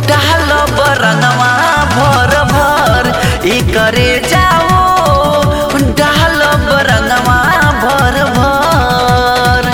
डाल बरंगवा भर भर ई करे जाओ डाल बरंगवा भर भर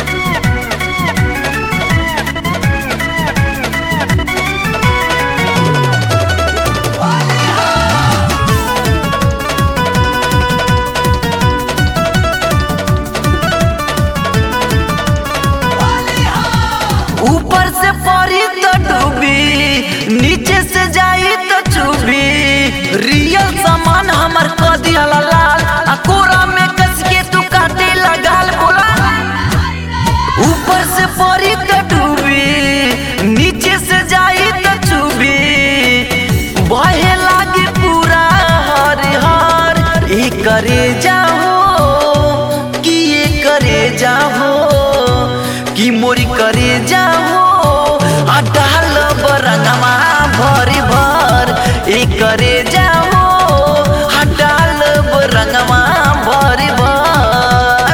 ऊपर से पड़ी तो डूबी नीचे से जाई तो चुबी रियल सामान हमर क दिहला लाल आ कोरा में कस के तू काटे लगाल बोला ऊपर से पड़ी तो डूबी नीचे से जाई तो चुबी बहे लागे पूरा हर हर ई करे जाओ कि ये करे जाओ कि मोरी करे जाओ आ डाल बरंगवा भरी भर ई करे जाओ आ डाल बरंगवा भरी भर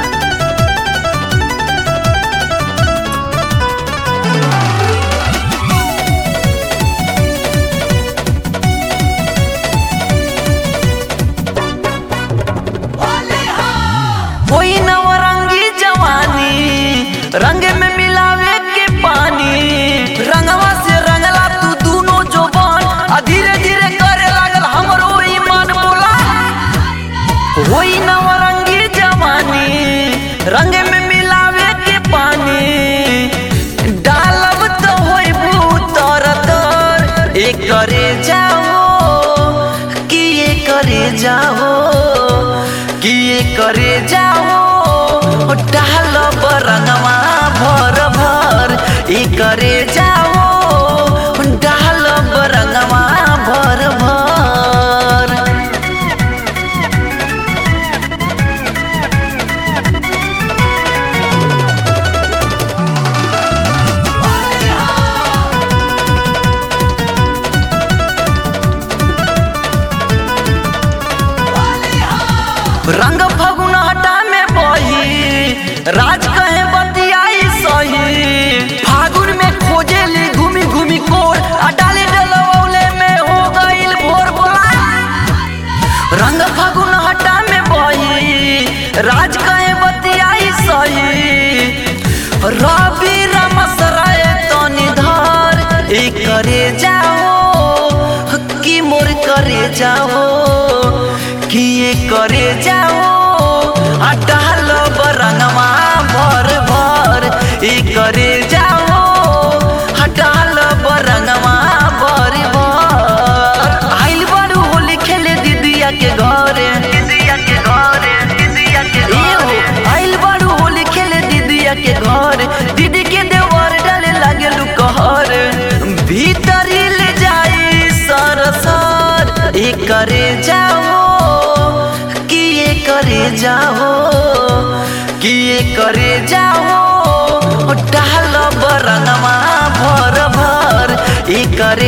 कोई नवरंगी जवानी रंग में मिलावे के पानी रंगवा से रंगला तू दोनों जोबान आ धीरे धीरे करे लागल हमरो ईमान बोला कोई नवरंगी जवानी रंग में मिलावे के पानी डालब तो होई भूतर तर एक करे जाओ कि ये करे जाओ कि ये करे जाओ डाल बरंगवा भर भर ई करे जाओ डाल बरंगवा भर भर रंग फगुन हटा में बही राज कहे बतियाई सही फागुन में खोजे ली घूमी घूमी कोर आ डाले डलवौले में हो गईल भोर बोला रंग फगुन हटा में बही राज कहे बतियाई सही रवि रमसराय तनी धर ई करे जाओ कि मोर करे जाओ कि ये करे जाओ आ डाल बरंगवा भर भर ई करे जाओ आ डाल बरंगवा भर भर आइल बारू होली खेले दीदिया के घरे दीदिया के घरे दीदिया के घरे आइल बारू होली खेले दीदिया के घर दीदी के देवर डाले लागे लुकहर भीतर ले जाई सर सर ई करे जाओ कि ये करे जाओ कि ये करे जाओ डाल बरंगवा भर भर ई करे